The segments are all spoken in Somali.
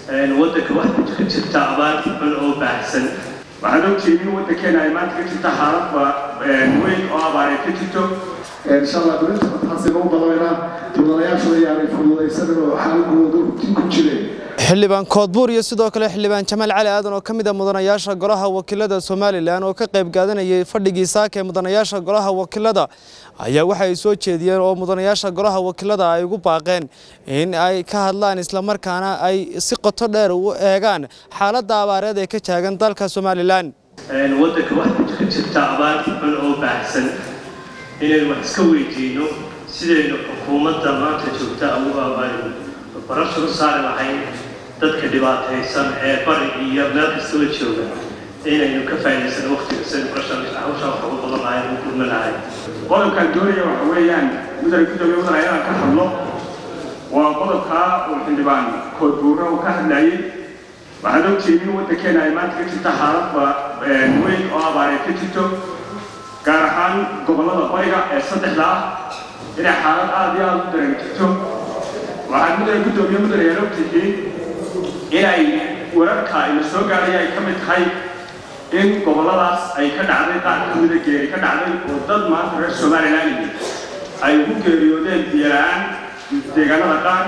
waddanka waxaa ka jirta abaar xun oo baahsan waxaad ogtihiin in waddankeena ay maanta ka jirta xaalad weyn oo abaar ay ka jirto inshallah belinta mataxasina u balaynaa mudanayaashu ayaanay fududaysanin oo xaaladooda rutin ku jireen xildhibaan koodbuur iyo sidoo kale xildhibaan jamaal cali aadan oo ka mid a mudanayaasha golaha wakiilada somalilan oo ka qayb qaadanayay fadhigii saaka ee mudanayaasha golaha wakiilada ayaa waxa ay soo jeediyeen oo mudanayaasha golaha wakiilada ay ugu baaqeen in ay ka hadlaan islamarkaana ay si qoto dheer u eegaan xaaladda abaareed ee ka taagan dalka somalilan waddanka waxaa ka jirta abaar xun oo baahsan inaynu wax iska weydiino sidaynu xukuumadda maanta joogta ugu abaarino barasha u saari lahayn dadka dhibaataysan ee bari iyo meel kastaba jooga inaynu ka faa'iidaysano waqtiga sidaynu barashan hawshaa wax ugu badan lahayn ugu kulma lahayn qodobkaan doonaya waxa weeyaan mudane gudoomiye mudane ayadaan ka hadlo waa qodobkaa uu xildhibaan koodbuurna uu ka hadlayay waxaad ogtihiin in waddankeena ay maanta ka jirta xaalad weyn oo abaar ay ka jirto gaar ahaan gobollada bariga ee saddexda ah inay xaalad aada iyo aada u daran jirto waxaad mudane guddoomiye mudane ayaan ogtihiin inay wararka ina soo gaaraya ay ka mid tahay in gobolladaas ay ka dhacday qaar ka mida geeri ka dhacday oo dad maanta reer somalilan ay ugu geeriyoodeen biyola-aan deegaanada qaar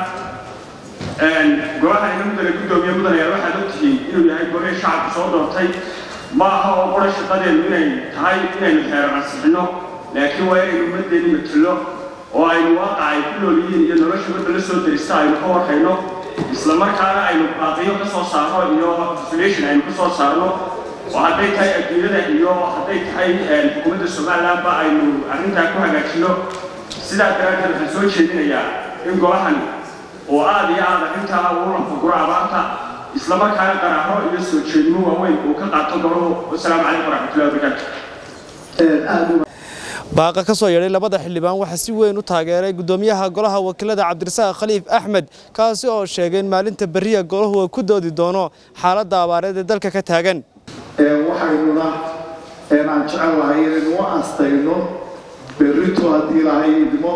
golaha ina mudane guddoomiye mudane ayaa waxaad ogtihiin inuu yahay gole shacabku soo doortay ma aha oo qora shaqadeenu inay tahay inaynu xeeran ansixino laakiin waa inaynu ummaddeeni matalo oo aynu waaqa ay ku nool yihiin iyo nolosha wadda la soo derista aynu ka warhayno isla markaana aynu baaqiyo ka soo saarno iyo consolation aynu ka soo saarno oo hadday tahay adduunyada iyo hadday tahay xukuumadda somalilandba aynu arrintaa ku hagaajino sidaa daraaddeed waxaan soo jeedinayaa in golahan oo aada iyo aada arrintaa uu lafaguro abaarta isla markaana qaraaro iyo soo jeedimo waaweyn uu ka qaato golahu wasalaamu calaykum waraxmatullahi wabarakaatu baaqa ka soo yeedhay labada xildhibaan waxaa si weyn u taageeray guddoomiyaha golaha wakiilada cabdirasaaq khaliif axmed kaasi oo sheegay in maalinta beriya golahu uu ku doodi doono xaaladda abaareed ee dalka ka taagan waxaynuna aan jecel lahay inaynu u astayno berrito haddii lahay idmo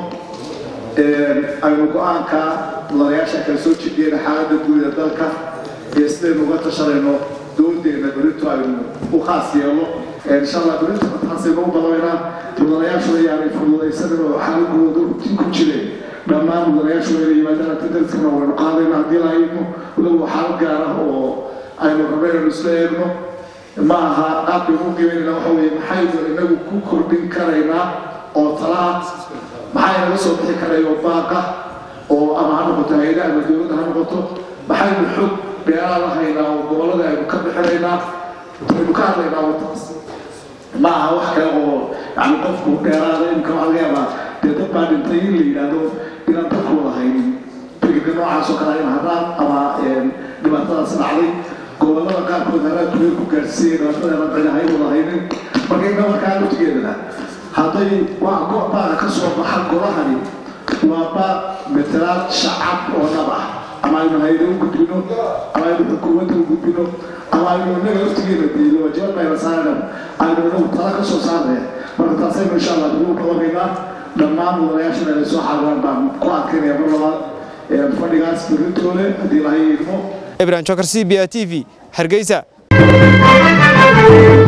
aynu go-aanka mudanayaasha kala soo jeediyeen xaaladda guud ee dalka iyo sidaynu uga tashanayno doodeena berrito aynu u khaas yeelo inshallah berrito mataxasina u balaynaa mudanayaashu ayaanay fududaysanin oo xaaladooda rutin ku jireen dhammaan mudanayaashu inay yimaadaan tadalkana waynu qaadayna haddii lahay idmo walow xaalad gaar ah oo aynu rabno inaynu isla eegno ma aha qaabkay u qiimaynayna waxa weeye maxaynu inagu ku kordhin karaynaa oo tala ah maxaa inaga soo bixi karaya oo baaqa oo ama ha noqoto hay-ada ama dowladda ha noqoto maxaynu xog beeraa la haynaa oo gobollada aynu ka bixinaynaa aynu ka hadlaynaa wataas ma aha wax kale oo yani qofku dheeraada imka waxaa laga yaabaa dee dad baa dhintay in la yidhaahdo inaan dadku wada haynin fikirka noocaas oo kale in hadaan ama dhibaatadaas dhacday gobollada qaarkood haraadku way ku gaarsiiyeen dhibaatadeena cinahay wada haynin marka inna markaa laftigeedana hadday waa go-baaga ka soo baxa golahani waa baaq matalaad shacab oo dhab ah ama aynu hayda u gudbino ama aynu xukuumadda u gudbino ama aynu inaga laftigeena diilo wajibaad bayna saarana aynu inagu tala ka soo saarnaya marka taasaynu insha allah dib u balamaynaa dhammaan mudanayaashana inay soo xaadiraan baan ku adkaynaya mar labaad fadhigaas berrintoole haddii lahay idmo ibrahim jokar c b a t v hargeysa